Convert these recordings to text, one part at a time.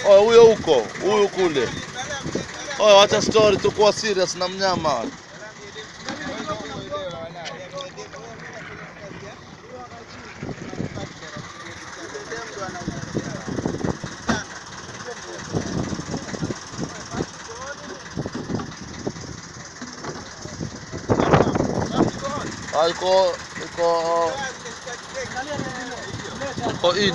Oh, huyo huko, huyu kule. Oh, wacha story, tukuwa serious na mnyama. Ah, iko iko iko in.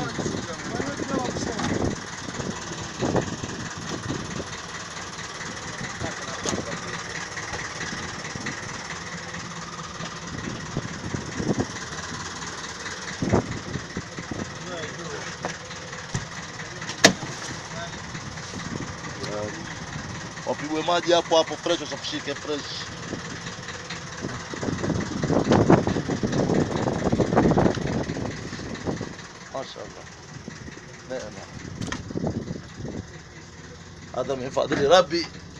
Wapigwe maji hapo hapo fresh, wasafishike fresh. Mashallah. Neema. Hadha min fadli rabbi.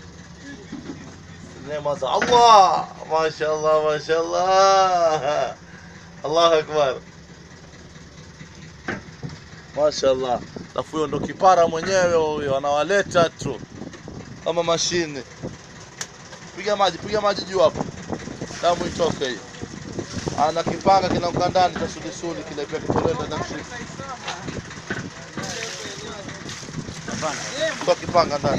Neema za Allah. Mashallah, mashallah. Allahu akbar. Mashallah. Alafu huyo ndo kipara mwenyewe huyo anawaleta tu kama mashine. Piga maji, piga maji juu hapo, damu itoke hiyo. Ana kipanga kinaanguka ndani cha sulisuli kile pia kitolewa na mshipi. Kwa kipanga ndani.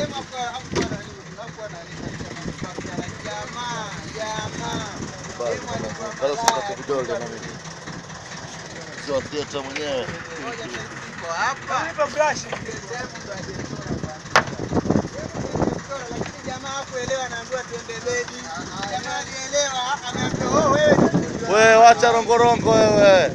Bado sikate vidole na mimi. Sio theater mwenyewe. Wewe wacha rongorongo wewe.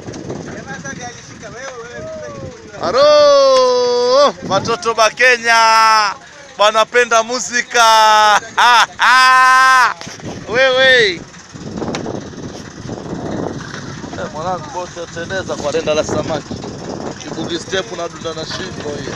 Haro, watoto ba Kenya wanapenda muzika. Ha, ha. Wewe Eh, mwanangu boti ateleza kwa renda la samaki. Kibugi step na dunda na shingo hiyo.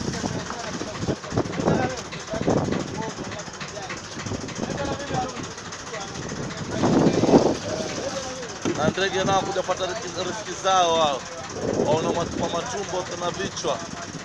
na ndege nao kuja pata riziki riziki zao wao, waona matu- kwa matumbo tuna vichwa